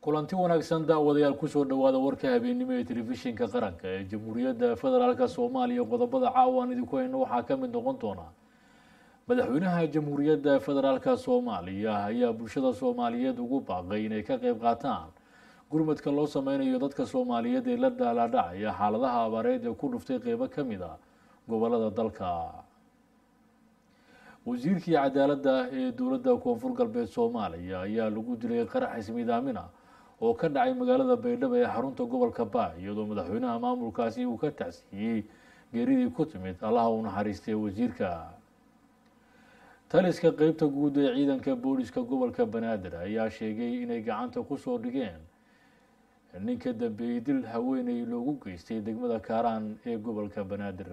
kulanti wanaagsan daawadayaal kusoo dhawaada warka habeennimo ee telefishinka qaranka ee jamhuuriyadda federaalka soomaaliya qodobada caawaan idinku hayno waxaa ka mid noqon doona madaxweynaha jamhuuriyadda federaalka soomaaliya ayaa bulshada soomaaliyeed ugu baaqay inay ka qeyb qaataan gurmadka loo sameynayo dadka soomaaliyeed ee la dhaalaadhacaya xaaladaha abaareed ee ku dhuftay qeybo ka mid a gobolada dalka wasiirkii cadaaladda ee dowladda koonfur galbeed soomaaliya ayaa lagu dilay qarax ismiidaamina oo ka dhacay magaalada baydhabo ee xarunta gobolka baa iyadoo madaxweynaha maamulkaasi uu ka tacsiiyey geeridii ku timid allaha uu naxariistay wasiirka taliska qeybta guud ee ciidanka booliska gobolka banaadir ayaa sheegay inay gacanta kusoo dhigeen ninka dambeeyey dil haweeney loogu geystay degmada kaaraan ee gobolka banaadir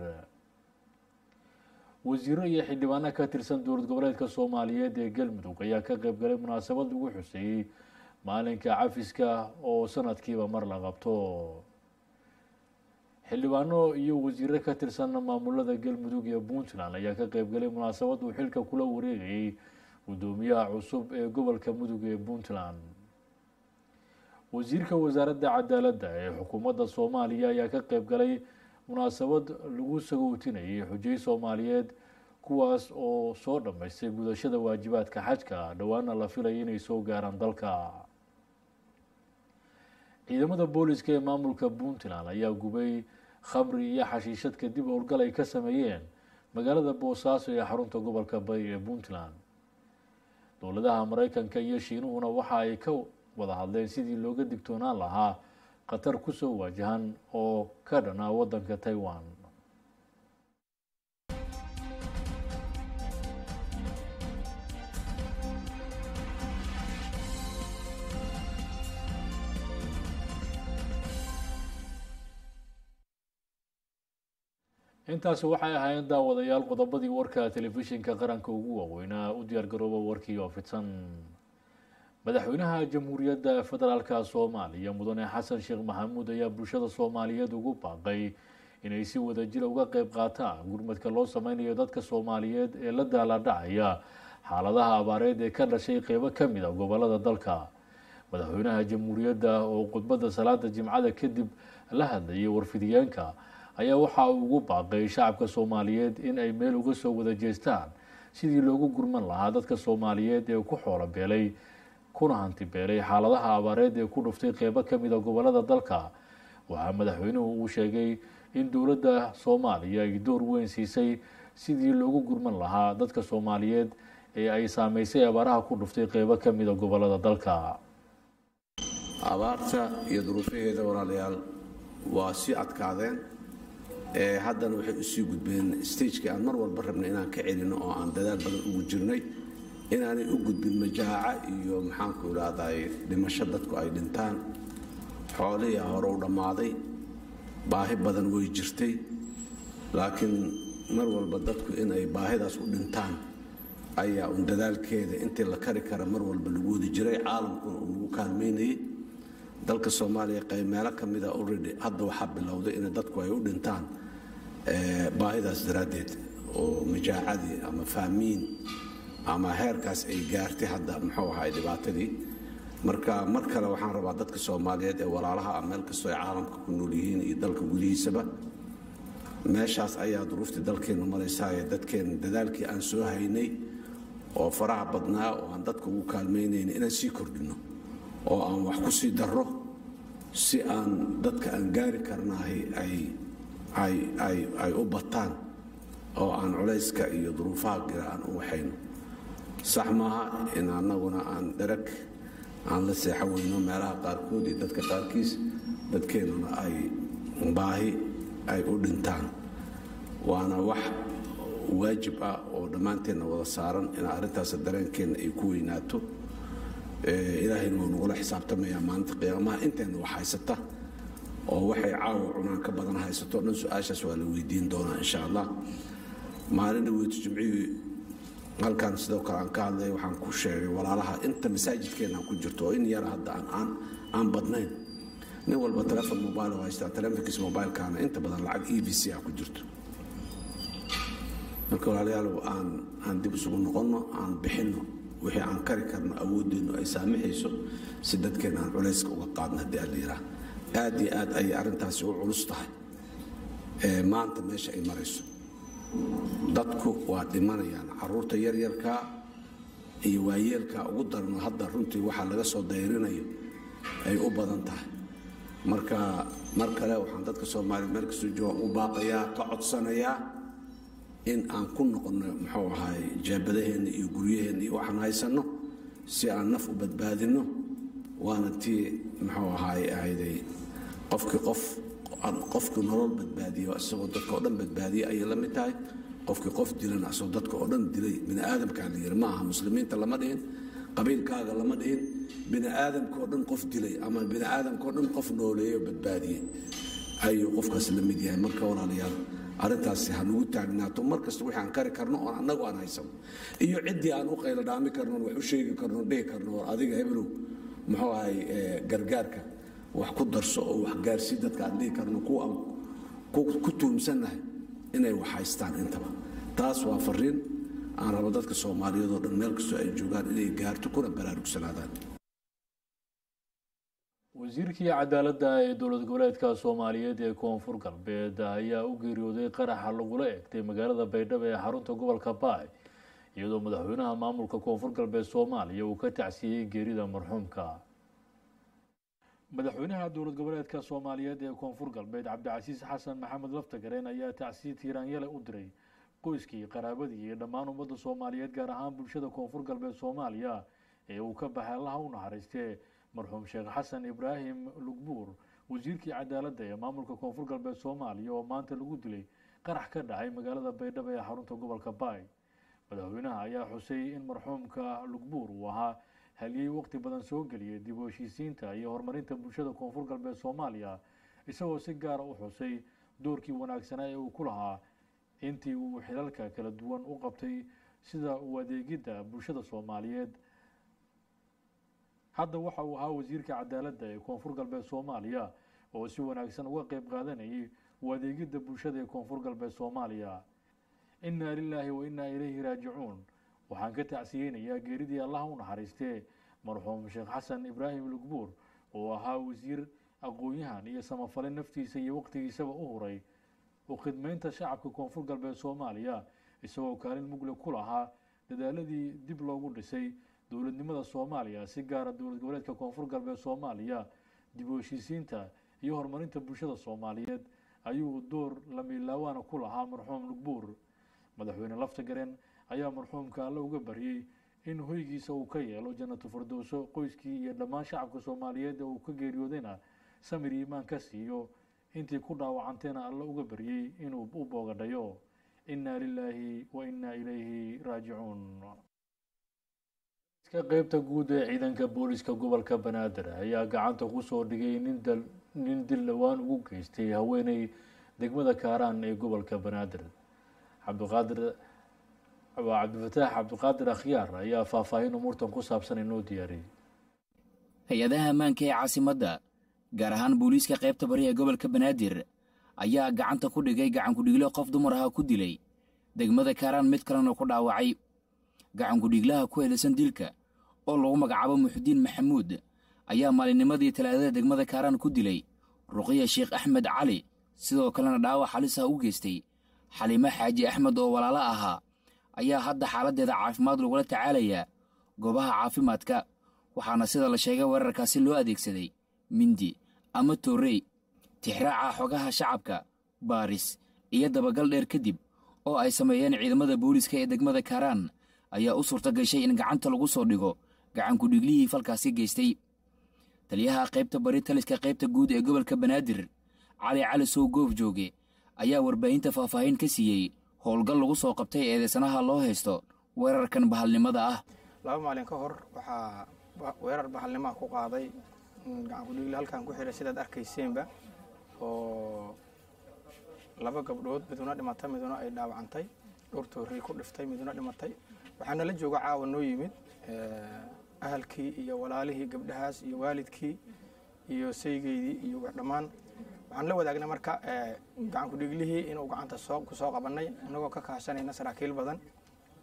wasiiro iyo xildhibaano ka tirsan dowlad goboleedka soomaaliyeed ee galmudug ayaa ka qeyb galay munaasabad lagu xuseeyey maalinka cafiska oo sanadkiiba mar la qabto xildhibaano iyo wasiiro ka tirsan maamulada galmudug ee puntland ayaa ka qeyb galay munaasabad uu xilka kula wareegayay guddoomiyaha cusub ee gobolka mudug ee puntland wasiirka wasaaradda cadaaladda ee xukuumadda soomaaliya ayaa ka qeyb galay munaasabad lagu sagowtinayay xujay soomaaliyeed kuwaas oo soo dhammaystay gudashada waajibaadka xajka dhowaana la filaya inay soo gaaraan dalka ciidamada booliska ee maamulka puntland ayaa gubay khamri iyo xashiishad kadib howlgal ay ka sameeyeen magaalada boosaaso ee xarunta gobolka bari ee puntland dowladaha mareykanka iyo shiinuhuna waxa ay ka wada hadleen sidii looga digtoonaan lahaa khatar kusoo waajahan oo ka dhana waddanka taiwan intaasi waxay ahaayeen daawadayaal qodobadii warka telefishinka qaranka ugu waaweynaa u diyaargarooba warkii oo fidsan madaxweynaha jamhuuriyadda federaalka soomaaliya mudane xasan sheekh maxamuud ayaa bulshada soomaaliyeed ugu baaqay inay si wadajira uga qeyb qaataan gurmadka loo sameynayo dadka soomaaliyeed ee la daalaadhacaya xaaladaha abaareed ee ka dhashay qeybo ka mid a gobolada dalka madaxweynaha jamhuuriyadda oo khudbadda salaada jimcada kadib la hadlayay warfidiyeenka ayaa waxa uu ugu baaqay shacabka soomaaliyeed in ay meel uga soo wada jeestaan sidii loogu gurman lahaa dadka soomaaliyeed ee ku xoolo beelay kuna hanti beelay xaaladaha abaareed ee ku dhuftay qeybo ka mid a gobolada dalka waxaa madaxweynuhu uu sheegay in dowladda soomaaliya ay door weyn siisay sidii loogu gurman lahaa dadka soomaaliyeed ee ay saameysay abaaraha ku dhuftay qeybo ka mid a gobolada dalka abaarta iyo duruufaheeda walaalayaal waa sii adkaadeen haddana waxay usii gudbeen stagekii aan mar walba rabnay inaan ka celino oo aan dadaal badan ugu jirnay inaanay u gudbin majaaca iyo maxaanku idhaahday dhimasho dadku ay dhintaan xoolihiia hore u dhammaaday baahi badan way jirtay laakiin mar walba dadku inay baahidaas u dhintaan ayaa un dadaalkeeda intii la kari kara mar walba lagu wadi jiray caalamkuna uu lagu kaalmaynayay dalka soomaaliya qayb meelo ka mida already hadda waxaa bilowday in dadku ay u dhintaan baahidaas daraaddeed oo majaacadii ama faamiin ama heerkaas ay gaartay hadda muxuu ahay dhibaatadii marka mar kale waxaan rabaa dadka soomaaliyeed ee walaalaha ah meel kastoo ay caalamka ku nool yihiin iyo dalka gudihiisaba meeshaas ayaa duruuftii dalkeennu maraysaayee dadkeenna dadaalkii aan soo haynay oo faraha badnaa oo aan dadka ugu kaalmaynayna inaan sii kordhinno oo aan wax ku sii darro si aan dadka aan gaari karnaahay ay u bataan oo aan culayska iyo duruufaha gira aan u waxayno sax maaha in annaguna aan dherag aan la seexo weyno meelaha qaarkood iyo dadka qaarkiis dadkeennuna ay baahi ay u dhintaan waana wax waajib ah oo dhammaanteenna wada saaran in arrintaas dareenkeenna ay ku weynaato ilaahayna wuu nagula xisaabtamayaa maalinta qiyaamaha inteenna wax haysata oo waxay caawa cunaan ka badan haysato dhan su-aashaas waa la weydiin doonaa insha allah maalin dhaweytu jimcihii halkan sidoo kale aan ka hadlay waxaan ku sheegay walaalaha inta masaajidkeenna ku jirto oo in yara hadda aan aan badnayn nin walba telefon mobile haystaa telefonkiis mobilekaana inta badan lacag e v c ah ku jirto marka walaalayaal aan aan dib isugu noqonno aan bixinno wixii aan kari karno awoodeennu ay saamaxayso si dadkeen aan culayska uga qaadno haddii aan la yidhaah aad iyo aad ayay arrintaasi u culus tahay maanta meesha ay marayso dadku waa dhimanayaan caruurta yaryarkaa iyo waayeelkaa ugu darno hadda runtii waxaa laga soo dayrinayo ay u badan tahay marka mar kale waxaan dadka soomaaliyeed meel kastoo jooga u baaqayaa ka codsanayaa in aan ku noqonno muxuu ahaay jaabadaheenna iyo guryaheenna iyo waxaan haysanno si aan naf u badbaadinno waana tii muxuu ahaay ahayday qofkii qof qofkii nolol badbaadiyo isagoo dadka oo dhan badbaadiya ayay la mid tahay qofkii qof dilana isagoo dadka oo dhan dilay bini aadamkaa la yiri ma aha muslimiinta lama dhihin qabiilkaaga lama dhihin bini aadamka oo dhan qof dilay ama bini aadamka oo dhan qof nooleeyo badbaadiyey ayuu qofkaas la mid yahay marka walaalayaal arrintaasi ha nagu taagnaato mar kasta wixii aan kari karno oo annagu aan haysano iyo ciddii aan u qaylo dhaami karno wax u sheegi karno dhihi karno adiga hebelow muxuu ahay gargaarka wax ku darso oo wax gaarsii dadka aan dhihi karno kuwa aan ku tuumsannahay inay wax haystaan intaba taas waa fariin aan rabo dadka soomaaliyeed oo dhan meel kastoo ay joogaan inay gaarto kuna baraarugsanaadaan wasiirkii cadaaladda ee dowlad goboleedka soomaaliyeed ee koonfur galbeed ayaa u geeriyooday qaraxa lagula eegtay magaalada baydhabo ee xarunta gobolka baay iyadoo madaxweynaha maamulka koonfur galbeed soomaaliya uu ka tacsiyey geerida marxuumka madaxweynaha dowlad goboleedka soomaaliyeed ee koonfur galbeed cabdicasiis xasan maxamed laftagareen ayaa tacsiye tiiraanyale u diray qoyskii qaraabadii iyo dhammaan ummadda soomaaliyeed gaar ahaan bulshada koonfur galbeed soomaaliya ee uu ka baxay allaha u naxariistee marxuum sheekh xasan ibraahim lugbuur wasiirkii cadaaladda ee maamulka koonfur galbeed soomaaliya oo maanta lagu dilay qarax ka dhacay magaalada baydhabo ee xarunta gobolka baay madaxweynaha ayaa xusay in marxuumka lugbuur uu ahaa haliyey waqti badan soo geliyay dib u heshiisiinta iyo horumarinta bulshada koonfur galbeed soomaaliya isagoo si gaara u xusay doorkii wanaagsanaa ee uu ku lahaa intii uu xilalka kala duwan u qabtay sida u adeegidda bulshada soomaaliyeed hadda waxa uu ahaa wasiirka cadaaladda ee koonfur galbeed soomaaliya oo si wanaagsan uga qeyb qaadanayay u adeegidda bulshada ee koonfur galbeed soomaaliya innaa lilaahi wa innaa ilayhi raajicuun waxaan ka tacsiyeynayaa geeridii allaha u naxariistee marxuum sheekh xasan ibraahim lugbuur oo ahaa wasiir aqoon-yahan iyo samafale naftiisa iyo waqtigiisaba u huray u khidmeynta shacabka koonfur galbeed soomaaliya isagoo kaalin mugle ku lahaa dadaaladii dib loogu dhisay dowladnimada soomaaliya si gaara dowlad goboleedka koonfur galbeed soomaaliya dib u heshiisiinta iyo horumarinta bulshada soomaaliyeed ayuu door lamiilaawaana ku lahaa marxuum lugbuur madaxweyne laftagareen ayaa marxuumka alle uga baryey in hoygiisa uu ka yeelo janatu firdowso qoyskii iyo dhammaan shacabka soomaaliyeed ee uu ka geeriyoodayna samir iimaan ka siiyo intii ku dhaawacanteena alle uga baryey inuu u boogadhayo innaa lilaahi wa innaa ilayhi raajicuun ka qeybta guud ee ciidanka booliska gobolka banaadir ayaa gacanta kusoo dhigay nin dil dhowaan ugu geystay haweeney degmada kaaraan ee gobolka banaadir cabdiqaadir waa cabdifataax cabdiqaadir akhyaar ayaa faahfaahin umuurtan ku saabsan inoo diyaariyey hay-adaha ammaanka ee caasimadda gaar ahaan booliiska qaybta bari ee gobolka banaadir ayaa gacanta ku dhigay gacankudhigle qof dumar aha ku dilay degmada kaaraan mid kalena ku dhaawacay gacankudhiglaha ku eedaysan dilka oo lagu magacaabo muxudiin maxamuud ayaa maalinnimadii talaadada degmada kaaraan ku dilay ruqiya sheekh axmed cali sidoo kalena dhaawac halis ah u geystay xaliimo xaaji axmed oo walaalo ahaa ayaa hadda xaaladdeeda caafimaad lagula tacaalayaa goobaha caafimaadka waxaana sida la sheegay weerarkaasi loo adeegsaday mindi ama toorrey tixraaca xogaha shacabka baaris iyo dabagal dheer kadib oo ay sameeyeen ciidamada booliiska ee degmada kaaraan ayaa u suurta gashay in gacanta lagu soo dhigo gacankudhiglihii falkaasi geystay taliyaha qaybta bari taliska qaybta guud ee gobolka banaadir cali cali sow goof jooge ayaa warbaahinta faahfaahin ka siiyey howlgal lagu soo qabtay eedeysanaha loo haysto weerarkan bahalnimada ah laba maalin ka hor waxaa weerar bahalnimaha ku qaaday gacankudhigle halkan ku xihay sidaad arkayseenba oo laba gabdhood miduna dhimatay miduna ay dhaawacantay dhowr toorrey ku dhiftay miduna dhimatay waxaana la jooga caawa noo yimid ahalkii iyo walaalihii gabdhahaas iyo waalidkii iyo saygeydii iyo dhammaan waxaan la wadaagnay marka gacankudhiglihii inuu gacanta ku soo qabannay inagoo ka kaashanayna saraakiil badan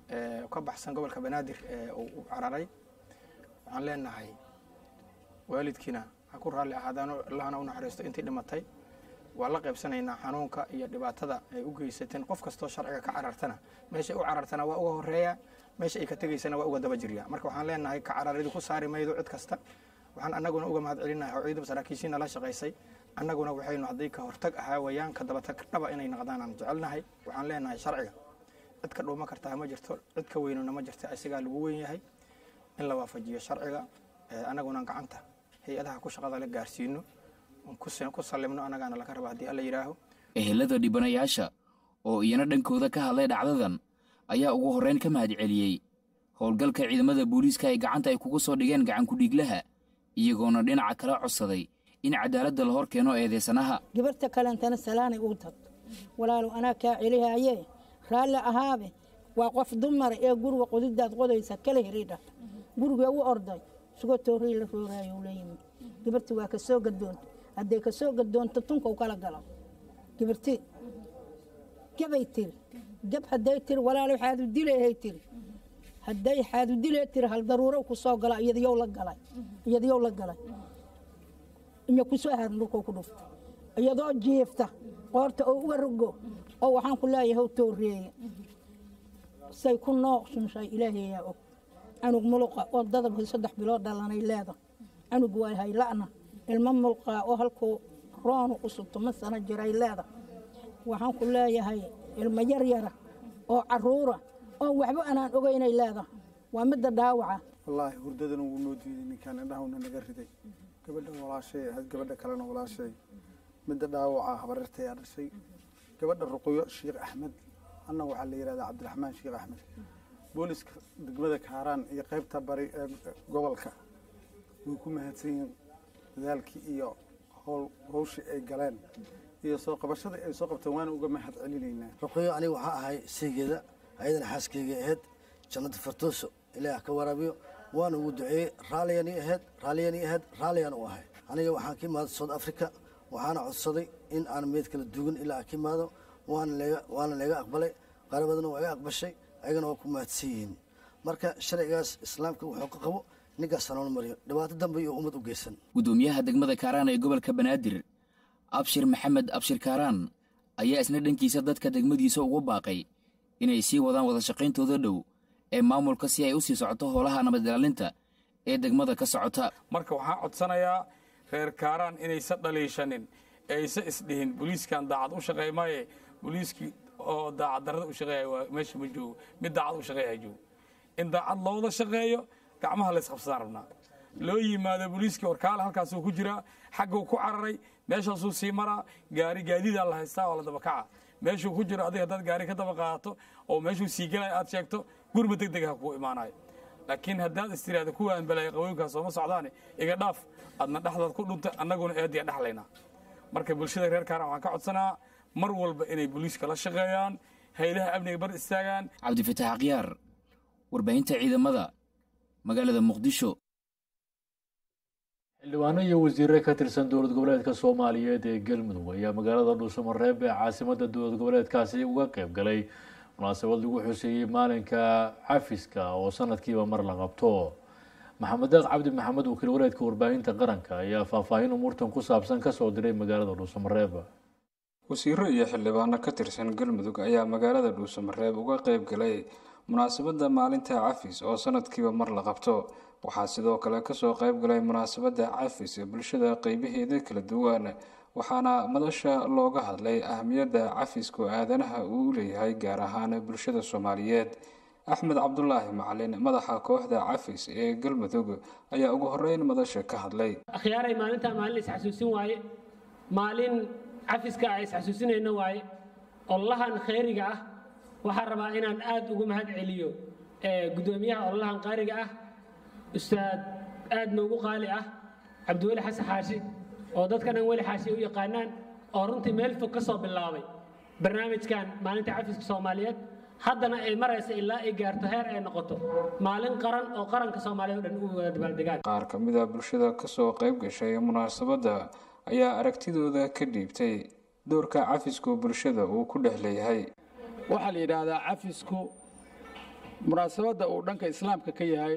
ka baxsan gobolka banaadir ee uu u cararay waxaan leenahay waalidkiina ha ku raalli ahaadaano allahna u naxariisto intii dhimatay waa la qaybsanaynaa xanuunka iyo dhibaatada ay u geysateen qof kastoo sharciga ka carartana meeshay u carartana waa uga horeeya meesha ay ka tegaysana waa uga daba jirya marka waxaan leenahay ka cararidi ku saari maydo cid kasta waxaan annaguna uga mahad celinahay oo ciidaba saraakiishiina la shaqaysay annaguna waxaynu hadday ka hortag ahaa wayaan ka dabatag dhaba inay noqdaan aan jecelnahay waxaan leenahay sharciga cid ka dhuuma kartaa ma jirto cid ka weynuna ma jirto isagaa lagu weyn yahay in la waafajiyo sharciga annaguna gacanta hay-adaha ku shaqada la gaarsiino ku sallimno annagaana laga raba haddii alla yidhaaho ehelada dhibanayaasha oo iyana dhankooda ka hadlay dhacdadan ayaa ugu horreyn ka mahad celiyey howlgalka ciidamada booliiska ay gacanta ay kuga soo dhigeen gacankudhiiglaha iyagoona dhinaca kala codsaday in cadaaladda la hor keeno eedeysanaha gabarta kalentana salaanay ugu tagto walaalow anaa kaa celihaaye raalli ahaabe waa qof dumara ee guriga qodidaad qodaysa kala heriidha gurigee u orday sugo tooray la rooraayo la yimid gabarti waa ka soo gadoonta hadday ka soo gadoonto tunkau kala galo gabarti gabay tiri gab hadday tiri walaalow xaadu dilehay tiri hadday xaadu dilee tiri hal daruuro ku soo gala iyadyow la galay iyadyow la galay iyo kusoo harin dhulkuu ku dhufta iyadoo jiifta qoorta oo uga rogo oo waxaan ku leeyahay how tooreeye say ku nooqsunshay ilaahayaa og canug muluqa oo dadabkii saddex bilood dhalanay leeda canug waa hayla'na ilmo mulqaa oo halkuu roonu u subto ma sana jiray leeda waxaan ku leeyahay ilmo yaryara oo caruura oo waxba anaan ogeynay leeda waa midda dhaawaca wallaahi hurdadana wuu noo diiday ninkaan indhahuna naga riday gabadha walaashay ahayd gabadha kalena walaashay midda dhaawaca habareertayaa dhashay gabadha ruqyo sheekh axmed anna waxaa la yidhahdaa cabdiraxmaan sheekh axmed booliska degmada kaaraan iyo qaybta bari ee gobolka way ku mahadsan yihiin dadaalkii iyo howl hawshii ay galeen iyo soo qabashadii ay soo qabteen waana uga mahad celinaynaa ruqyo aniga waxaa ahay saygeeda ayadana xaaskeyga ahayd jannada fartooso ilaah ka waraabiyo waana ugu duceeyey raalliyani ahayd raalliyani ahayd raalliyaan u ahay aniga waxaan ka imaaday south africa waxaana codsaday in aan meed kala dugan ilaa aan ka imaado waana laga aqbalay qarabadana waa iga aqbashay ayagana waa ku mahadsan yihiin marka sharcigaas islaamka wuxuu ka qabo ninkaas hanool mariyo dhibaato dambe iyo ummad u geysan gudoomiyaha degmada kaaraan ee gobolka banaadir abshir maxamed abshir kaaraan ayaa isna dhankiisa dadka degmadiisa ugu baaqay inay sii wadaan wada shaqayntooda dhow ee maamulka si ay u sii socoto howlaha nabad ilaalinta ee degmada ka socota marka waxaan codsanayaa reer kaaraan inaysa dhaliishanin ee aysa isdhihin booliiskan daacad u shaqeey maaye booliiskii oo daacad darrada u shaqeeya waa meesha ma joogo mid daacad u shaqeeya joogo in daacad looda shaqeeyo gacmaha laysqabsadaan rabnaa loo yimaado booliiskii warkaale halkaasuu ku jiraa xagguu ku cararay meeshaasuu sii maraa gaari gaadidaa la haystaa oo la dabakaca meeshuu ku jiro adiga haddaad gaari ka daba qaadato oo meeshuu sii gelaya aad sheegto gurma deg deg ha kuu imaanayo laakiin haddaad istiraada kuwaan balaya qawooyinkaas sooma socdaane iga dhaaf adna dhexdaad ku dhunta annaguna eediya dhexlaynaa marka bulshada reer kaaran waxaan ka codsanaa mar walba inay booliiska la shaqeeyaan haylaha amniga bar istaagaan cabdifatax akhyaar warbaahinta ciidamada magaalada muqdisho xildhibaano iyo wasiire ka tirsan dowlad goboleedka soomaaliyeed ee galmudug ayaa magaalada dhuusamareeb ee caasimada dowlad goboleedkaasi uga qeyb galay munaasabad lagu xuseeyey maalinka cafiska oo sanadkiiba mar la qabto maxamed deeq cabdi maxamed wakiil wareedka warbaahinta qaranka ayaa faahfaahin umuurtan ku saabsan kasoo diray magaalada dhuusamareeb wasiiro iyo xildhibaano ka tirsan galmudug ayaa magaalada dhuusamareeb uga qeyb galay munaasabadda maalinta cafis oo sanadkiiba mar la qabto waxaa sidoo kale kasoo qeyb galay munaasabadda cafis ee bulshada qeybaheeda kala duwan waxaana madasha looga hadlay ahamiyadda cafisku aadanaha uu u leeyahay gaar ahaan bulshada soomaaliyeed axmed cabdulaahi macalin madaxa kooxda cafis ee galmudug ayaa ugu horeyn madasha ka hadlay akhyaaray maalintaa maalin isxasuusin waaye maalin cafiska a isxasuusinayno waaye ololahan khayriga ah waxaan rabaa inaan aada ugu mahad celiyo gudoomiyaha ololahan qaariga ah ustaad aada noogu qaali ah cabdiweli xasan xaashi oo dadka dhan weli xaashi u yaqaanaan oo runtii meel fog ka soo bilaabay barnaamijkan maalinta cafiska soomaaliyeed haddana ay maraysa ilaa ay gaarto heer ay noqoto maalin qaran oo qaranka soomaaliyeed o dhan u wada dabaaldegaan qaar ka mid a bulshada kasoo qeyb gashay munaasabadda ayaa aragtidooda ka dhiibtay doorka cafisku bulshada uu ku dhex leeyahay waxaa la yidhaahdaa cafisku munaasabadda uu dhanka islaamka ka yahay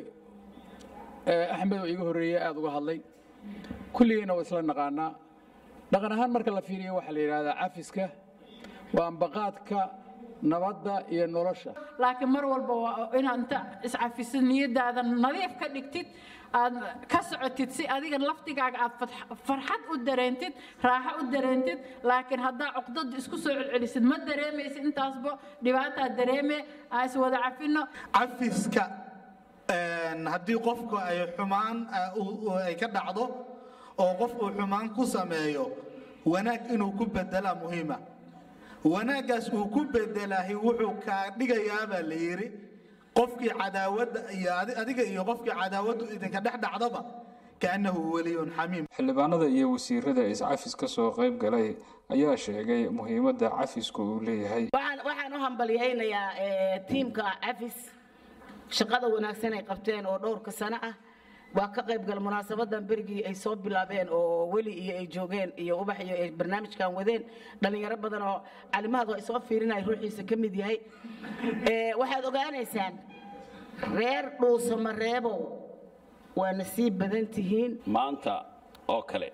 axmed oo iga horreeyey aada uga hadlay kulligeyna waa isla naqaanaa dhaqan ahaan marka la fiiriyo waxaa la yidhahdaa cafiska waa ambaqaadka nabadda iyo nolosha laakiin mar walba waa inaad inta iscafisid niyadaada nadiif ka dhigtid aad ka socotid si adiga laftigaaga aad farxad u dareentid raaxo u dareentid laakiin haddaa cuqdada isku soo celcelisid ma dareemaysid intaasba dhibaataa dareeme aan is wada cafino cafiska haddii qofku ay xumaan ay ka dhacdo oo qof uu xumaan ku sameeyo wanaag inuu ku bedelaa muhiima wanaaggaas uu ku bedelahay wuxuu kaa dhigayaabaa la yidhi qofkii cadaawadda iyo adiga iyo qofkii cadaawaddu idinka dhex dhacdaba kaannahu weliyun xamiim xildhibaanada iyo wasiirada iscafis ka soo qayb galay ayaa sheegay muhiimadda cafisku uu leeyahay waxaan u hambalyaynayaa tiimka cafis shaqada wanaagsan ay qabteen oo dhowrka sano ah waa ka qayb gala munaasabadan berigii ay soo bilaabeen oo weli iyo ay joogeen iyo ubax iyo ay barnaamijkan wadeen dhallinyaro badan oo calimahadu ay soo fiirinaya ruuxiisa ka mid yahay waxaad ogaanaysaan reer dhuusamareebow waa nasiib badan tihiin maanta oo kale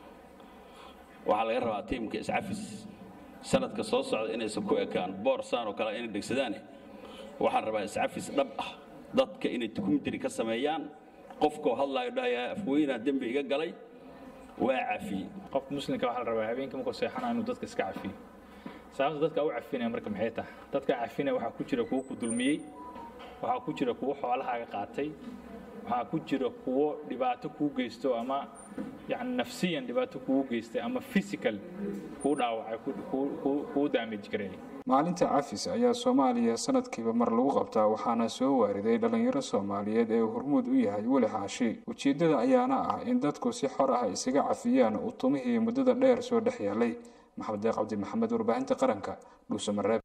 waxaa laga rabaa tiimka iscafis sanadka soo socda inaysan ku ekaan boorsaan oo kale inay dhegsadaane waxaan rabaa iscafis dhab ah dadka inay tukumitiri ka sameeyaan qofkoo hadlaayo dhahayaa afweynaa dembi iga galay waa cafiye qofka muslimka waxaa la rabaa habeenkii markuu seexanaa inuu dadka iska cafiyo sababta dadka u cafinaya marka maxay tahay dadka cafinaya waxaa ku jira kuwo ku dulmiyey waxaa ku jira kuwo xoolahaaga qaatay waxaa ku jira kuwo dhibaato kuu geysto ama yani nafsiyan dhibaato kugu geystay ama physical kuu dhaawacay kuu damage gareeyay maalinta cafis ayaa soomaaliya sanadkiiba mar lagu qabtaa waxaana soo waariday dhallinyaro soomaaliyeed ee hormuud u yahay weli xaashi ujeeddada ayaana ah in dadku si xor ah isaga cafiyaan utumihii muddada dheer soo dhex yaalay maxamed deeq cabdi maxamed warbaahinta qaranka dhuusamareeb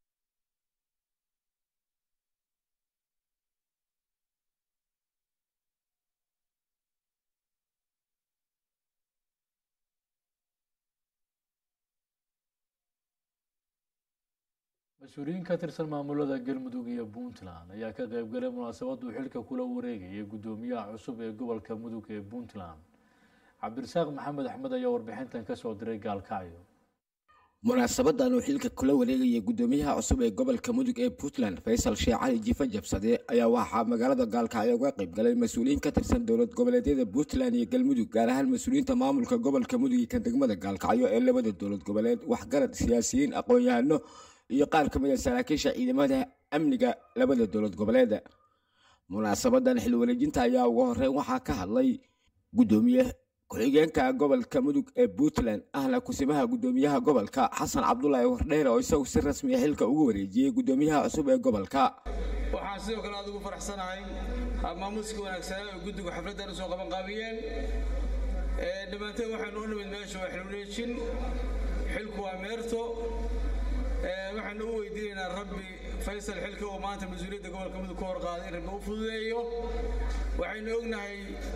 mas-uuliyiin ka tirsan maamulada galmudug iyo puntland ayaa ka qaybgalay munaasabaduu xilka kula wareegayay guddoomiyaha cusub ee gobolka mudug ee puntland cabdirasaaq maxamed axmed ayaa warbixintan kasoo diray gaalkacyo munaasabadan uu xilka kula wareegaya guddoomiyaha cusub ee gobolka mudug ee puntland faysal sheekh cali jifa jabsade ayaa waxaa magaalada gaalkacyo uga qaybgalay mas-uuliyiin ka tirsan dowlad goboleedyada puntland iyo galmudug gaar ahaan mas-uuliyiinta maamulka gobolka mudug iyo kan degmada gaalkacyo ee labada dowlad goboleed waxgarad siyaasiyiin aqoon-yahano iyo qaar ka mid a saraakiisha ciidamada amniga labada dowlad goboleeda munaasabadan xil wareejinta ayaa ugu horeyn waxaa ka hadlay guddoomiye ku-xigeenka gobolka mudug ee puntland ahna kusimaha guddoomiyaha gobolka xasan cabdulaahi wardheere oo isagu si rasmiya xilka ugu wareejiyey guddoomiyaha cusub ee gobolka waxaan sidoo kale aad ugu faraxsanahay maamuuska wanaagsanaa oo guddigu xafladdan usoo qabanqaabiyeen dhammaanteen waxaanu u nimid meesha waa xil wareejin xilku waa meerto waxaanu u weydiinaynaa rabbi faysal xilka uu maanta mas-uuliyadda gobolka mudug ka horqaaday in rabbi u fududeeyo waxaynu ognahay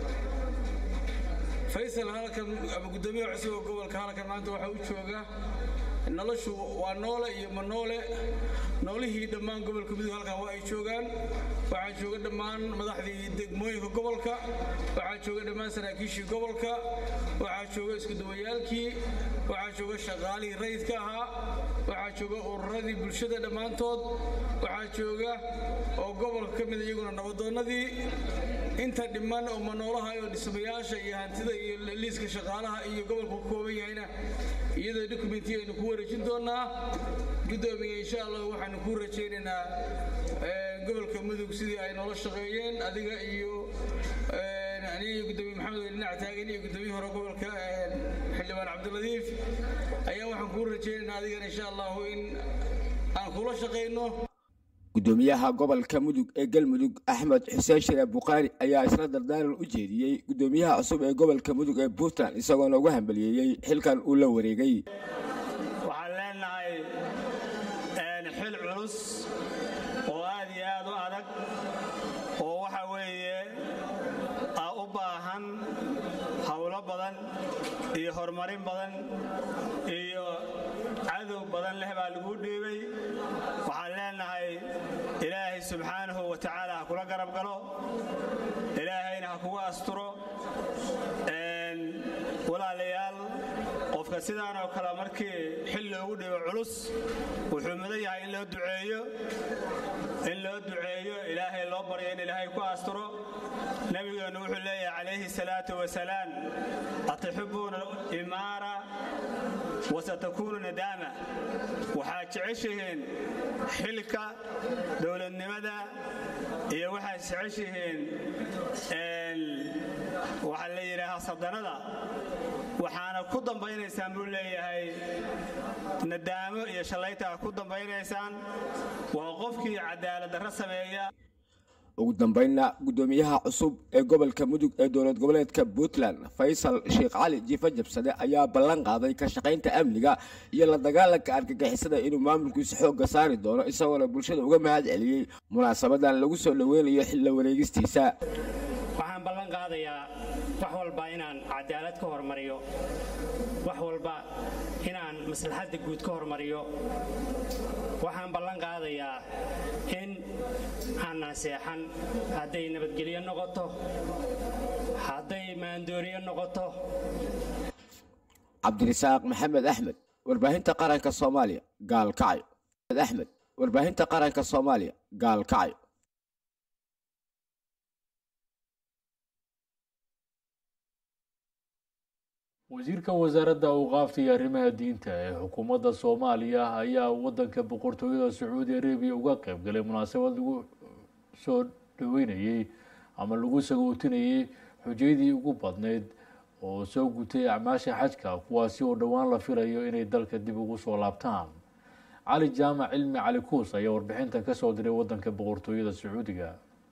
faysal halkan ama guddoomiyaha cusub oo gobolka halkan maanta waxaa u jooga noloshu waa noole iyo ma noole noolihii dhammaan gobolka mudug halkan waa ay joogaan waxaa jooga dhammaan madaxdii degmooyinka gobolka waxaa jooga dhammaan saraakiishii gobolka waxaa jooga iskuduwayaalkii waxaa jooga shaqaalihii rayidka ahaa waxaa jooga ururadii bulshada dhammaantood waxaa jooga oo gobolka ka mid iyaguna nabadoonnadii inta dhiman oo manoolaha iyo dhismayaasha iyo hantida iyo liiska shaqaalaha iyo gobolku ka kooban yahayna iyadoo dokumenti aynu ku wareejin doonaa guddoomiye insha allah waxaanu kuu rajaynaynaa gobolka mudug sidii ay noola shaqeeyeen adiga iyo aniga iyo guddoomiye maxamed weli dhinac taagan iyo guddoomiye hore gobolka xildhibaan cabdiladiif ayaa waxaan kuu rajaynaynaa adigana insha allahu in aan kula shaqayno guddoomiyaha gobolka mudug ee galmudug axmed xuseen shire bukhaari ayaa isla dardaaran u jeediyey guddoomiyaha cusub ee gobolka mudug ee puntland isagoona uga hambaliyeeyey xilkan uu la wareegay waxaan leenahay xil culus oo aad iyo aad u adag oo waxa weeye u baahan howlo badan iyo horumarin badan iyo cadow badan leh baa lagu dhiibay waxaan leenahay ilaahay subxaanahu wa tacaala ha kula garab galo ilaahayna ha kugu asturo walaalayaal qofka sidaan oo kale markii xil loogu dhibo culus wuxuu mudan yahay in loo duceeyo in loo duceeyo ilaahay loo baryo in ilaahay ku asturo nabigeennu wuxuu leeyahay calayhi salaatu wasalaam atuxibuuna imaara wasatakuunu nadaama waxaad jeceshihiin xilka dowladnimada iyo waxaad jeceshihiin waxaa la yidhaahaa sadanada waxaana ku dambaynaysaan buu leeyahay nadaamo iyo shallaytaa ku dambaynaysaan waa qofkii cadaalad darro sameeya ugu dambeynna guddoomiyaha cusub ee gobolka mudug ee dowlad goboleedka puntland faysal sheekh cali jiifa jabsade ayaa ballan qaaday ka shaqaynta amniga iyo la dagaalanka argagixisada inuu maamulkiisa xoogga saari doono isagoona bulshada uga mahad celiyey munaasabadan lagu soo dhoweynayo xilla wareegistiisa waxaan ballan qaadayaa wax walba inaan cadaalad ka hormariyo wax walba inaan maslaxadda guud ka hormariyo waxaan ballan qaadayaa in aanan seexan hadday nabadgelyo noqoto hadday maandooriyo noqoto cabdirisaaq maxamed axmed warbaahinta qaranka soomaaliya gaalkacyo axmed warbaahinta qaranka soomaaliya gaalkacyo wasiirka wasaaradda awqaafta iyo arrimaha diinta ee xukuumadda soomaaliya ayaa wadanka boqortooyada sacuudi arabiya uga qayb galay munaasabad lagu soo dhaweynayey ama lagu sagootinayey xujayadii ugu badnayd oo soo gutay acmaasha xajka kuwaasi oo dhowaan la filayo inay dalka dib ugu soo laabtaan cali jaamac cilmi cali kuus ayaa warbixintan kasoo diray wadanka boqortooyada sacuudiga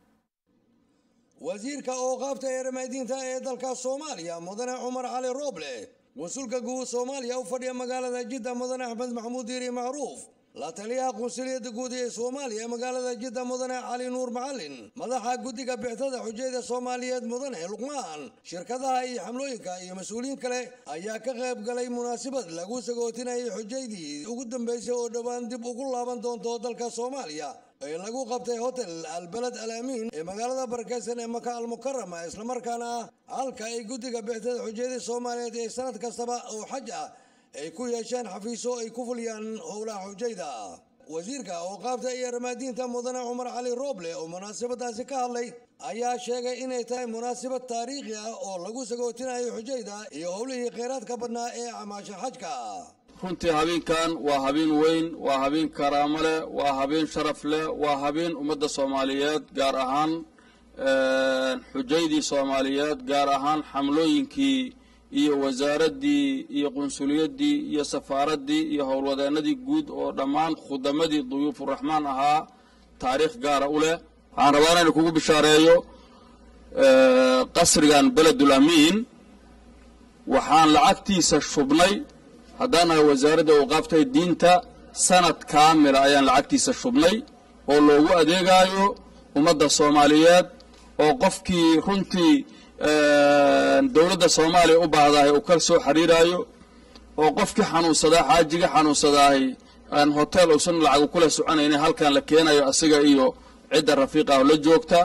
wasiirka ooqaabta eeramadiinta ee dalka soomaaliya mudane cumar cali rooble qunsulka guud soomaaliya u fadhiya magaalada jidda mudane axmed maxamuud diiri macruuf la taliyaha qunsuliyadda guud ee soomaaliya magaalada jidda mudane cali nuur macalin madaxa guddiga bixtada xujayda soomaaliyeed mudane luqmaan shirkadaha iyo xamlooyinka iyo mas-uuliyiin kale ayaa ka qayb galay munaasabad lagu sagootinayay xujaydii ugu dambeysay oo dhowaan dib ugu laaban doonto dalka soomaaliya ee lagu qabtay hotel albaled al amiin ee magaalada barakeysan ee maka almukarama islamarkaana ah halka ay guddiga bixtada xujayada soomaaliyeed ee sanad kastaba oo xaj ah ay ku yeesheen xafiiso ay ku fuliyaan howlaha xujayda wasiirka ooqaabta iyo armaadiinta mudane cumar cali rooble oo munaasabadaasi ka hadlay ayaa sheegay inay tahay munaasabad taariikhi ah oo lagu sagootinayo xujayda iyo howlihii kheyraadka badnaa ee camaasha xajka runtii habeenkan waa habeen weyn waa habeen karaamo leh waa habeen sharaf leh waa habeen ummadda soomaaliyeed gaar ahaan xujaydii soomaaliyeed gaar ahaan xamlooyinkii iyo wasaaraddii iyo qunsuliyaddii iyo safaaraddii iyo howlwadeennadii guud oo dhammaan khudamadii duyuufuraxmaan ahaa taariikh gaara u leh waxaan rabaa inaan kugu bishaareeyo qasrigan beledul amiin waxaan lacagtiisa shubnay haddaan nahay wasaaradda awqaaftay diinta sanad kaamila ayaan lacagtiisa shubnay oo loogu adeegaayo ummadda soomaaliyeed oo qofkii runtii dowladda soomaaliya u baahdahay uu ka soo xiriiraayo oo qofkii xanuunsadaa xaajiga xanuunsadaahay aan hotel uusan lacagu kula soconaynin halkan la keenayo asiga iyo cidda rafiiqa ah la joogta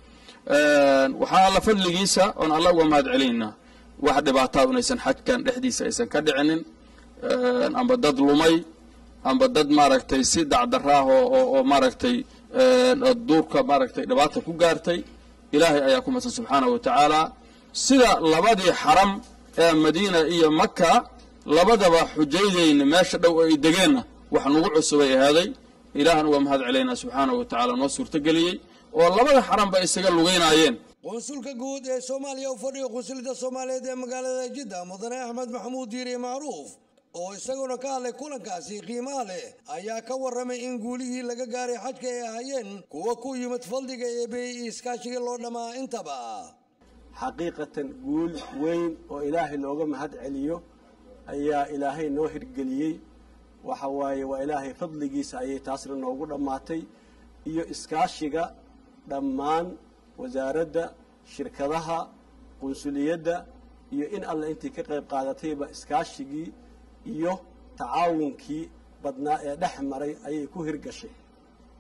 waxaa alla fadligiisa oon alla uga mahad celinaynaa wax dhibaataa inaysan xajkan dhexdiisa aysan ka dhicinin amba dad lumay amba dad maaragtay si dacdara ah oo maaragtay duurka maaragtay dhibaata ku gaartay ilaahay ayaa ku madsan subxaanahu wa tacaala sida labadii xaram ee madiina iyo maka labadaba xujaydayna meesha dhow ay degeenna wax nagu cusubay ahaaday ilaahan uga mahad celaynaa subxaanahu wa tacaala noo suurtageliyey oo labada xaranba isaga lugaynaayeen qunsulka guud ee soomaaliya u fadhiga qunsuliyadda soomaaliyeed ee magaalada jidda mudane axmed maxamuud diiri macruuf oo isaguna ka hadlay kulankaasi qiimaha leh ayaa ka warramay in guulihii laga gaaray xajka ay ahaayeen kuwa ku yimid fadliga eebey iyo iskaashiga loo dhammaa intaba xaqiiqatan guul weyn oo ilaahay looga mahad celiyo ayaa ilaahay noo hirgeliyey waxa waaye waa ilaahay fadligiisa ayay taasna noogu dhammaatay iyo iskaashiga dhammaan wasaaradda shirkadaha qunsuliyadda iyo in alle intii ka qayb qaadatayba iskaashigii iyo tacaawunkii badnaa ee dhex maray ayay ku hirgashay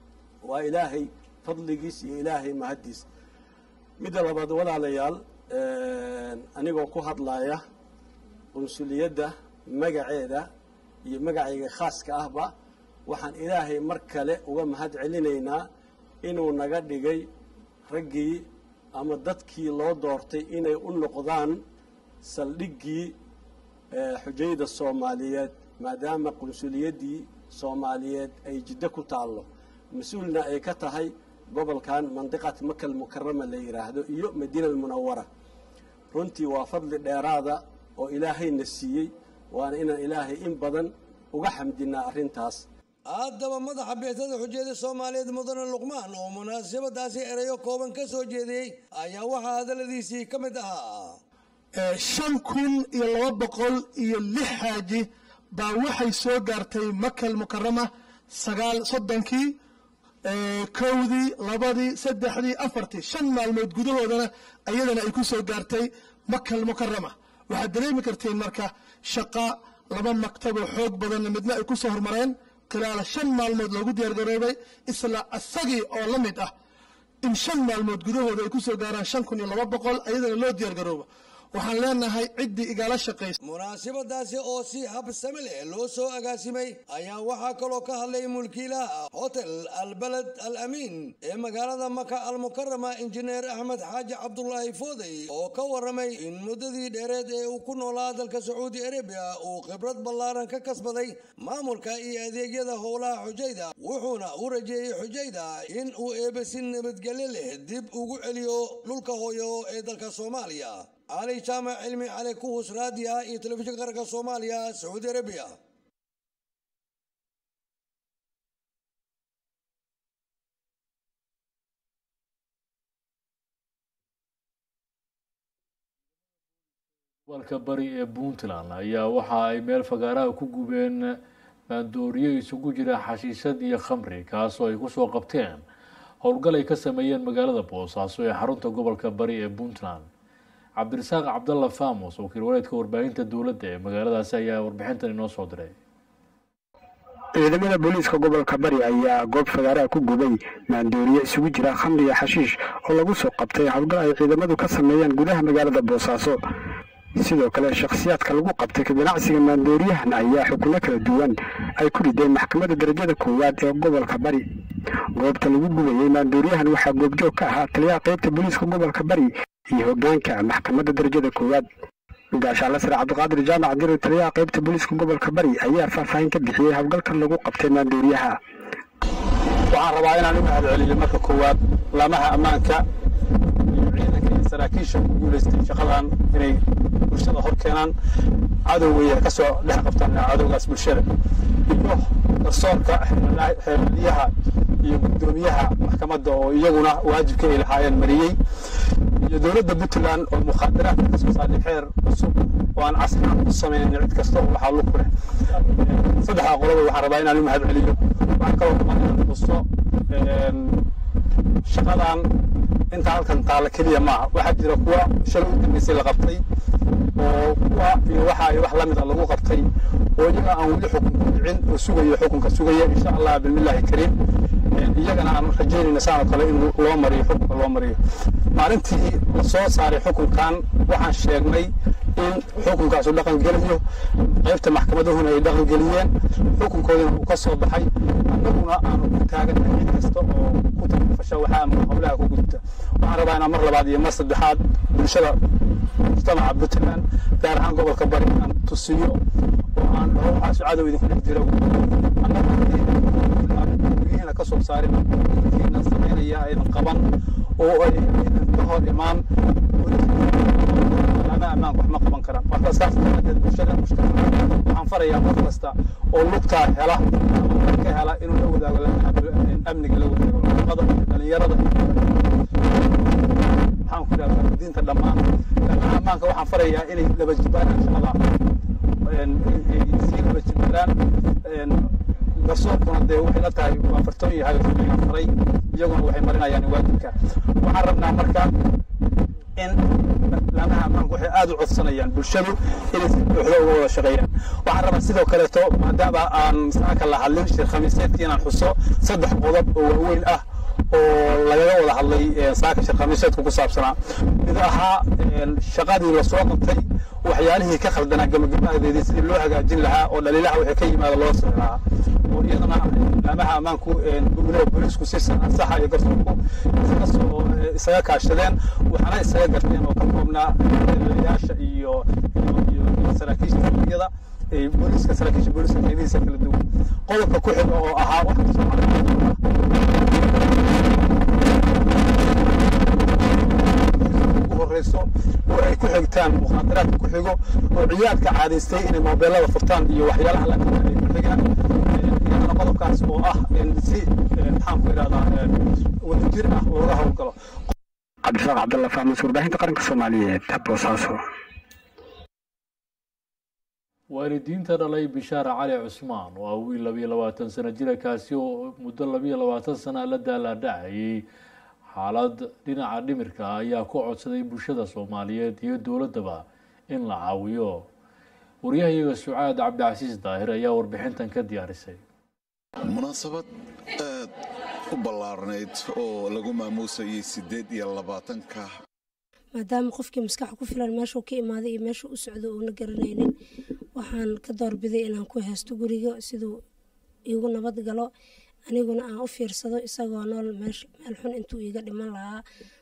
waa ilaahay fadligiis iyo ilaahay mahaddiis midda labaad walaalayaal anigoo ku hadlaya qunsuliyadda magaceeda iyo magacayga khaaska ahba waxaan ilaahay mar kale uga mahad celinaynaa inuu naga dhigay raggii ama dadkii loo doortay inay u noqdaan saldhiggii xujayda soomaaliyeed maadaama qunsuliyaddii soomaaliyeed ay jiddo ku taallo mas-uulna ay ka tahay gobolkan mandiqat makal mukarama la yidhaahdo iyo madiina almunawara runtii waa fadli dheeraada oo ilaahayna siiyey waana inaan ilaahay in badan uga xamdinaa arrintaas haddaba madaxa beesada xujayada soomaaliyeed mudane luqmaan oo munaasabadaasi erayo kooban ka soo jeediyey ayaa waxaa hadalladiisii ka mid ahaa shan kun iyo laba boqol iyo lix xaaji baa waxay soo gaartay makal mukarama sagaal soddonkii kowdii labadii saddexdii afartii shan maalmood gudahoodana ayadana ay ku soo gaartay makal mukarama waxaad dareemi kartiin marka shaqa laba maktaboo xoog badanna midna ay ku soo hormareen khilaala shan maalmood loogu diyaargaroobay isla asagii oo la mid ah in shan maalmood gudahooda ay ku soo gaaraan shan kun iyo laba boqol ayadana loo diyaargaroobo waxaan leenahay ciddii igala shaqaysa munaasabadaasi oo si habsame leh loo soo agaasimay ayaa waxaa kaloo ka hadlay mulkiilaha hotel albaled al amiin ee magaalada maka almukarama injineer axmed xaaji cabdulaahi foodey oo ka waramay in muddadii dheereed ee uu ku noolaa dalka sacuudi arabiya uu khibrad ballaaran ka kasbaday maamulka iyo adeegyada howlaha xujayda wuxuuna u rajeeyey xujayda in uu eebesi nabadgelyo leh dib ugu celiyo dhulka hooyo ee dalka soomaaliya cali jaamac cilmi cali kuhus raadiya iyo telefishinka qaranka soomaaliya sacuudi arabiya gobolka bari ee puntland ayaa waxa ay meel fagaaraha ku gubeen maandooriyo isugu jira xashiishad iyo khamri kaasoo ay kusoo qabteen howlgal ay ka sameeyeen magaalada boosaaso ee xarunta gobolka bari ee puntland cabdirasaaq cabdalla famos wakiil wareedka warbaahinta dowladda ee magaaladaasi ayaa warbixintan inoo soo diray ciidamada booliiska gobolka bari ayaa goob fagaaraha ku gubay maandooriye isugu jira khamri iyo xashiish oo lagu soo qabtay howlgal ay ciidamadu ka sameeyeen gudaha magaalada boosaaso sidoo kale shakhsiyaadka lagu qabtay ka ganacsiga maandooriyahan ayaa xukuno kala duwan ay ku rideen maxkamadda darajada koowaad ee gobolka bari goobta lagu gubayey maandooriyahan waxaa goobjoog ka ahaa taliyaha qaybta booliiska gobolka bari iyo hogaanka maxkamadda darajada koowaad gaashaale sare cabdiqaadir jaamac dirir taliyaha qaybta booliiska gobolka bari ayaa faahfaahin ka bixiyey howlgalkan lagu qabtay maandooriyaha waxaan rabaa inaan u mahad celiyo marka koowaad laamaha ammaanka iyo ciidanka iyo saraakiisha ku guulaystay shaqadan inay bulshada hor keenaan cadowga ka soo dhex qabtaan cadowgaas bulshada iyo garsoorka xeeladiyaha iyo guddoomiyaha maxkamadda oo iyaguna waajibka ay lahaayeen mariyey iyo dowladda puntland oo mukhaadaraadka ka soo saaray xeer cusub oo aan casriyan u samaynin cid kasta oo waxaa lug ku leh saddexdaa qoloba waxaan rabaa inaan u mahad celiyo waxaan kaloo rabaa inaan xuso shaqadan inta halkan taalla keliya maaha waxaa jira kuwa shalay u dambeysay la qabtay oo kuwa iyo waxa ay wax la mid a lagu qabtay oo iyaga aan weli xukunka dhicin oo sugayo xukunka sugaya insha allah bilmillaahi kariim iyagana aan rajaynayna saan oo kale in loo mariyo xukunka loo mariyo maalintii la soo saaray xukunkan waxaan sheegnay in xukunkaasu dhaqan gelayo qaybta maxkamadahuna ay dhaqan geliyeen xukunkoodina uu ka soo baxay annaguna aanu ku taagannahay cid kasta oo ku takafasha waxaa ama howlaha ku gudta waxaan rabaa inaan mar labaad iyo mar saddexaad bulshada mujtamaca puntland gaar ahaan gobolka bari aan tusiyo oo aan dhaho waxaasu cadow idinku dhex jira annaga ka soo saarin kiina samaynaya aydan qaban oo ay aydan ka hor imaan ama ammaanka wax ma qaban karaan marka saas daraadeed bulshada mujtamaca waxaan farayaa qof kasta oo lugtaa hela ama ka hela inuu la wadaago amniga la wadaago nafaqada dhalinyarada waxaan ku idhahdaa diinta dhammaan laakiin ammaanka waxaan farayaa inay laba jibaaraan shaqada sii laba jibaaraan garsoorkuna dee waxay la tahay waa fartoon yahay oo faray iyaguna waxay marinayaan waajibka waxaan rabnaa marka in lamaha laamaha ammaanku waxay aad u codsanayaan bulshadu inay si buuxda uga wada shaqeeyaan waxaan rabaa sidoo kaleeto maadaama aan saaka la hadlin shir khamiiseedkii inaan xuso saddex qodob oo waaweyn ah oo lagaga wada hadlay saaka shir khamiiseedku ku saabsanaa mid ahaa shaqadii lasoo qabtay waxyaalihii ka khaldanaa gabagabadeedii sidii loo hagaajin lahaa oo dhaliilaha wixii ka yimaada loo soo lahaa oo iyadana laamaha ammaanku gudmadaha booliisku si saxa iyo garsoorku isaga soo isaga kaashadeen waxaana isaga garteen oo ka koobnaa dhaliilayaasha iyo iyo saraakiisha xisbiyada booliiska saraakiisha booliiska qaybihiisa kala duwan qodobka ku xiga oo ahaa wax kasoo ugu horeyso oo ay ku xigtaan mukhaadaraadka ku xigo oo ciyaadka caadaystay inay moobeelada furtaan iyo waxyaalaha la kamid ay ku xigaan iyadana qodobkaas oo ah si maxaan ku idhahdaa wadajir ah looga howlgalo cabdirasaaq cabdalla fahmas warbaahinta qaranka soomaaliyeed boosaaso waalidiinta dhalay bishaar cali cusmaan oo ah wiil labiyo labaatan sano jira kaasi oo muddo labiyo labaatan sana la daalaadhacayay xaalad dhinaca dhimirka ah ayaa ku codsaday bulshada soomaaliyeed iyo dowladdaba in la caawiyo waryahayaga sucaad cabdicasiis daahir ayaa warbixintan ka diyaarisay munaasabad aad u ballaarnayd oo lagu maamuusayay siddeed iyo labaatanka maadaama qofkii maskaxa ku filan meeshuu ka imaaday iyo meeshuu u socdo uuna garanaynin waxaan ka doorbiday inaan ku haysto guriga siduu iigu nabad galo aniguna aan u fiirsado isagoo nool meel xun intuu iiga dhiman lahaa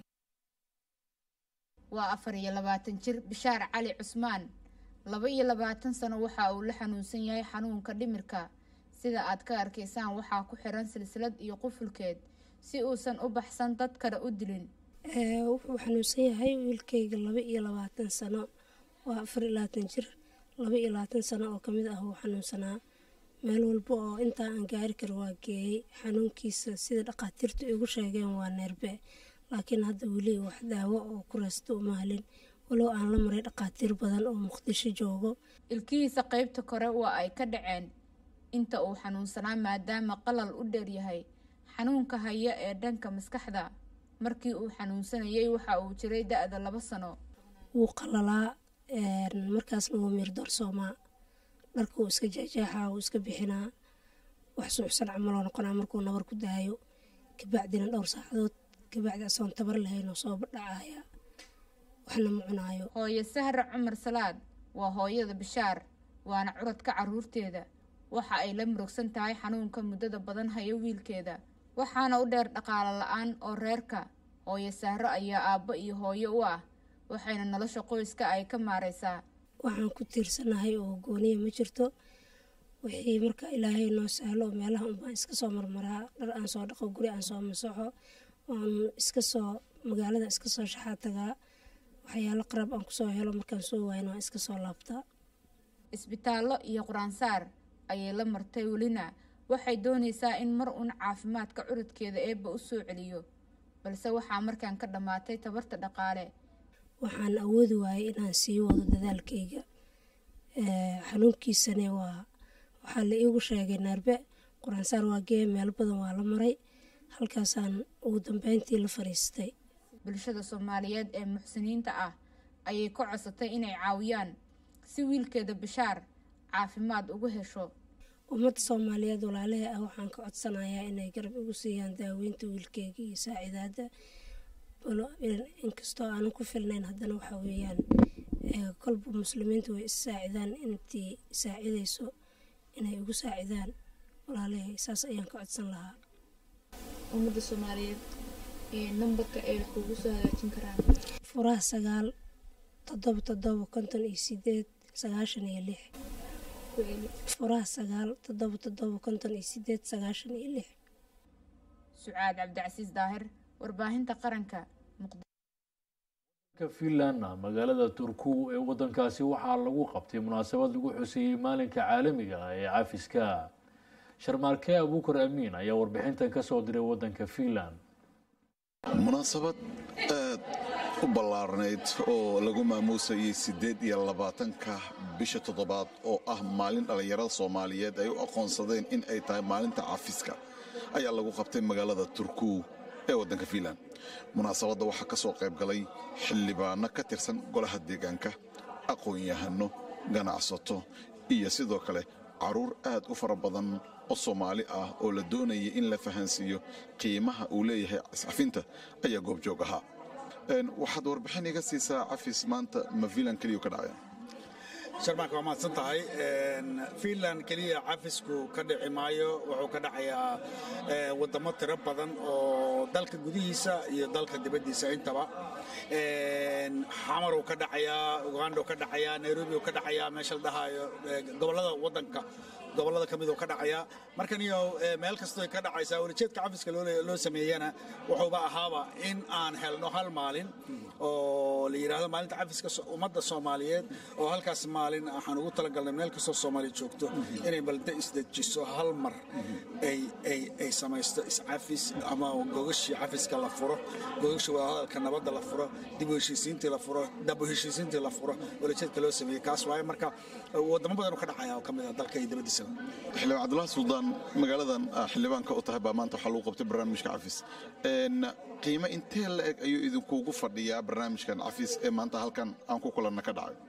waa afar iyo labaatan jir bishaar cali cusmaan laba iyo labaatan sano waxa uu la xanuunsan yahay xanuunka dhimirka sida aad ka arkaysaan waxaa ku xiran silsilad iyo qufulkeed si uusan u baxsan dad kale u dilin wuxuu xanuunsan yahay wiilkayga laba iyo labaatan sano waa afar iyo labaatan jir laba iyo labaatan sano oo kamid ah wuu xanuunsanaa meel walba oo intaa aan gaari karo waa geeyey xanuunkiisa sida dhakhaatiirtu igu sheegeen waa neerbe laakiin hadda weli wax daawo oo ku raysta uma helin walow aan la maray dhakhaatiir badan oo muqdisho joogo ilkihiisa qaybta kore waa ay ka dhaceen inta uu xanuunsanaa maadaama qalal u dheeryahay xanuunka haya ee dhanka maskaxda markii uu xanuunsanayay waxa uu jiray da-da laba sano wuu qalalaa markaasna wuu miir doorsoomaa dharka wuu iska jeexjeexaa wuu iska bixinaa wax suuxsan camaloo noqonaa markuu nabar ku daayo kabacdina dhowr saacadood kabacdi asoon tabar lahaynoo soo dhacaya waxna ma cunaayo hooyo sahra cumar salaad waa hooyada bishaar waana curadka caruurteeda waxa ay la murugsan tahay xanuunka muddada badan hayo wiilkeeda waxaana u dheer dhaqaalo la-aan oo reerka hooyo sahro ayaa aabbo iyo hooyo u ah waxayna nolosha qoyska ay ka maaraysaa waxaan ku tiirsanahay oo gooniya ma jirto wixii marka ilaahay noo sahlo oo meelaha unbaan iska soo marmaraa dhar aan soo dhaqo guri aan soo masaxo aan iska soo magaalada iska soo shaxaa tagaa waxyaalo qarab aan kusoo helo markaan soo waayna waan iska soo laabtaa isbitaallo iyo qur-aansaar ayay la martay welina waxay doonaysaa in mar uun caafimaadka curudkeeda eebba u soo celiyo balse waxaa markaan ka dhammaatay tabarta dhaqaale waxaan awoodi waayay inaan sii wado dadaalkayga xanuunkiisane waa waxaa la iigu sheegay naarbe qur-aansaar waa gee meelo badan waa la maray halkaasaan ugu dambeyntii la fadhiistay bulshada soomaaliyeed ee muxsiniinta ah ayay ka codsatay inay caawiyaan si wiilkeeda bishaar caafimaad ugu hesho ummadda soomaaliyeed walaalaha ah waxaan ka codsanayaa inay garab igu siiyaan daaweynta wiilkeyga iyo saacidaada inkastoo aanan ku filnayn haddana waxaa weeyaan kolba muslimiinta way is saacidaan intii saacidayso inay igu saacidaan walaalahay saas ayaan ka codsan lahaa ummadda soomaaliyeed nambarka ay kugu soo hagaajin karaan furaha sagaal toddoba toddoba konton iyo sideed sagaashan iyo lix furaha sagaal toddoba toddoba konton iyo sideed sagaashan iyo lix sucaad cabdicasiis daahir warbaahinta qaranka ka finland magaalada turku ee wadankaasi waxaa lagu qabtay munaasabad lagu xuseeyey maalinka caalamiga ah ee cafiska sharmaarke abuukar amiin ayaa warbixintan ka soo diray wadanka finland munaasabad aad u ballaarnayd oo lagu maamuusayay siddeed iyo labaatanka bisha toddobaad oo ah maalin dhallinyarada soomaaliyeed ay u aqoonsadeen in ay tahay maalinta cafiska ayaa lagu qabtay magaalada turku ee waddanka finland munaasabadda waxaa ka soo qayb galay xildhibaano ka tirsan golaha deegaanka aqoon-yahano ganacsato iyo sidoo kale caruur aad u fara badan oo soomaali ah oo la doonaya in la fahansiiyo qiimaha uu leeyahay iscafinta ayaa goobjoog ahaa waxaad warbixin iga siisaa cafis maanta ma filan keliyu ka dhacaya sharmaanka waa mahadsan tahay fiinland keliya cafisku ka dhici maayo wuxuu ka dhacayaa waddamo tiro badan oo dalka gudihiisa iyo dalka dibaddiisa intaba xamaruu ka dhacayaa ugandau ka dhacayaa nairobi uu ka dhacayaa meesha la dhahaayo gobollada waddanka gobollada ka miduu ka dhacayaa markan iyo meel kastoo ka dhacaysaa welijeedka cafiska loo sameeyana wuxuuba ahaaba in aan helno hal maalin oo la yidhaahdo maalinta cafiska ummadda soomaaliyeed oo halkaas maalin waxaan ugu talagalnay meel kastoo soomaaliya joogto inay balda isdejiso hal mar ay samaysto iscafis ama gogashii cafiska la furo gogashii wadahadalka nabadda la furo dib u heshiisiintii la furo dab u heshiisiintii la furo welijeedka loo sameeyey kaas waaye marka wadamo badan ka dhacaya oo ka mid ah dalka iyo dibaddiisa xildhibaan cabdulahi suldaan magaaladan xildhibaanka u tahay baa maanta waxaa lagu qabtay barnaamijka cafis qiimo intee la eg ayuu idinkuugu fadhiyaa barnaamijkan cafis ee maanta halkan aan ku kulanna ka dhacay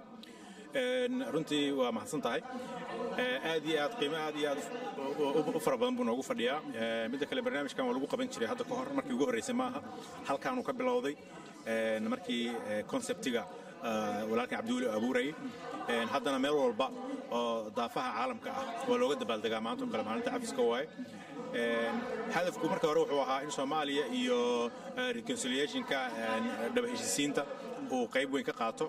runtii waa mahadsan tahay aad iyo aad qiimo aad iyo aad u fara badan buu noogu fadhiyaa midda kale barnaamijkan waa lagu qaban jiray hadda ka hor markii ugu horreysay maaha halkaanuu ka bilowday markii konseptiga walaalkan cabdiweli abuurayay haddana meel walba oo daafaha caalamka ah waa looga dabaaldegaa maanta oo kale maalinta cafiska waaye hadafku marka hore wuxuu ahaa in soomaaliya iyo reconciliationka dhaba heshiisiinta uu qayb weyn ka qaato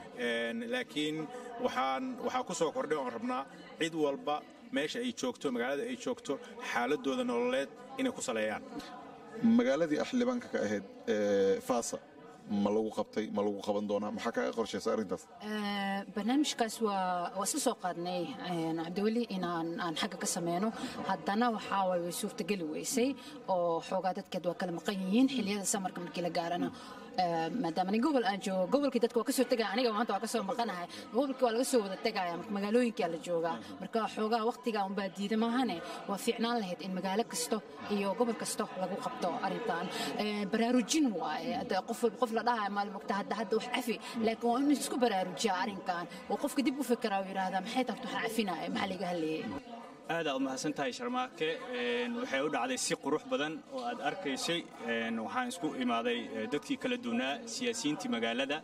laakiin waxaan waxaa ku soo kordhay oon rabnaa cid walba meesha ay joogto magaalada ay joogto xaaladooda nololeed inay ku saleeyaan magaaladii ah xildhibaanka ka ahayd faasa ma lagu qabtay ma lagu qaban doonaa maxaa kaaga qorshaysa arrintaas barnaamijkaas waa waa iska soo qaadnay cabdiweli inaan aan xagga ka sameyno haddana waxaa waay way suurtageli weysay oo xoogaa dadkeed waa kala maqan yihiin xilliyada samarka markii la gaarana maadaama nin gobol aan joogo gobolkii dadka waa kasoo tegaya aniga maanta waa kasoo maqanahay gobolkii waa laga soo wada tegaya marka magaalooyinkaa la joogaa marka xoogaa waqtigaa unbaa diida maahane waa fiicnaan lahayd in magaalo kasto iyo gobol kasto lagu qabto arrintan baraarujin waaye qof qof la dhahayo maalin mogta hadda hadda wax cafi laakiin waa in isku baraarujiyaa arrinkan oo qofka dib u fikiraa oo yidhaahdaa maxay tahay waxa cafinaya maxaa laga hadlayay aad aad u mahadsan tahay sharmaake waxay u dhacday si qurux badan oo aad arkaysay waxaan isku imaaday dadkii kala duwanaa siyaasiyiintii magaalada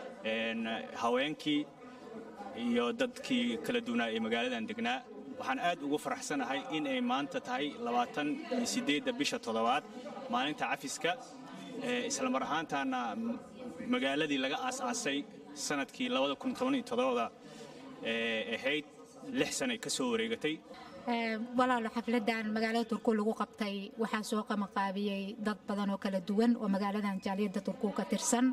haweenkii iyo dadkii kala duwanaa ee magaaladan degnaa waxaan aad ugu faraxsanahay in ay maanta tahay labaatan iyo siddeedda bisha toddobaad maalinta cafiska isla mar ahaantaana magaaladii laga aas-aasay sanadkii labada kun toban iyo toddobada ahayd lix sanay ka soo wareegatay walaalo xafladan magaalada turku lagu qabtay waxaa soo qamaqaabiyey dad badan oo kala duwan oo magaaladan jaaliyadda turku ka tirsan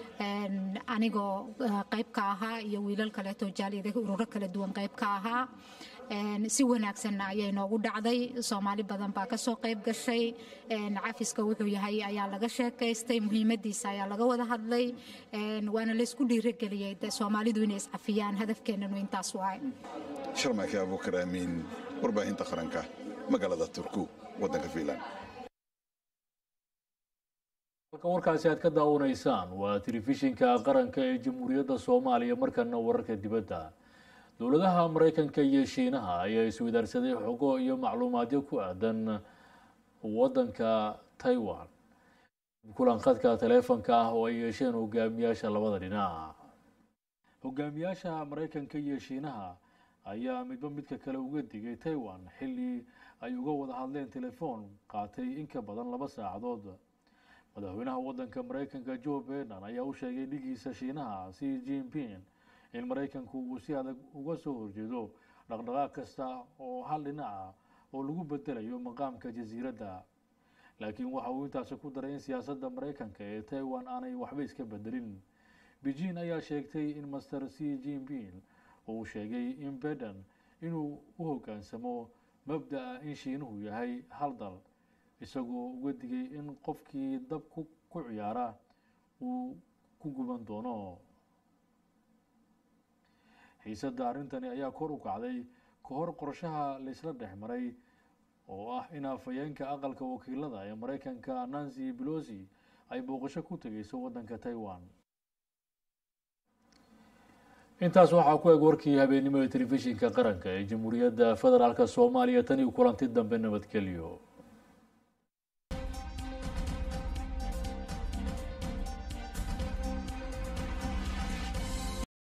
anigoo qayb ka ahaa iyo wiilal kaleeto jaaliyada ururo kala duwan qayb ka ahaa si wanaagsanna ayay noogu dhacday soomaali badan baa kasoo qayb gashay cafiska wuxuu yahay ayaa laga sheekaystay muhiimadiisa ayaa laga wada hadlay waana laysku dhiirageliyey soomaalidu inay iscafiyaan hadafkeenanu intaas waay sharmaake abuukar aamiin warbaahinta qaranka magaalada turku waddanka fiinland halkan warkaasi aad ka daawanaysaan waa telefishinka qaranka ee jamhuuriyadda soomaaliya markana wararka dibadda dowladaha maraykanka iyo shiinaha ayaa iswadaarsaday xogo iyo macluumaadyo ku aadan waddanka taiwan kulan khadka taleefanka ah oo ay yeesheen hogaamiyaasha labada dhinac hogaamiyaasha maraykanka iyo shiinaha ayaa midba midka kale uga digay taiwan xilli ay uga wada hadleen telefoon qaatay in ka badan laba saacadood madaxweynaha waddanka maraykanka joe biden ayaa u sheegay dhigiisa shiinaha si jinping in maraykanku uu si adag uga soo horjeedo dhaqdhaqaaq kasta oo hal dhinaca oo lagu bedelayo maqaamka jasiiradda laakiin waxa uu intaasi ku daray in siyaasadda maraykanka ee taiwan aanay waxba iska bedelin beijing ayaa sheegtay in master c jinping uu sheegay in biden inuu u hoggaansamo mabda'a in shiinuhu yahay hal dal isagoo uga digay in qofkii dab ku ciyaara uu ku guban doono xiisadda arrintani ayaa kor u kacday ka hor qorshaha laysla dhex maray oo ah in afhayeenka aqalka wakiilada ee maraykanka nancy belosi ay booqasho ku tegeyso waddanka taiwan intaas waxaa ku eg warkii habeennimo ee telefishinka qaranka ee jamhuuriyadda federaalk soomaaliya tani kulanti dambe nabadgelyo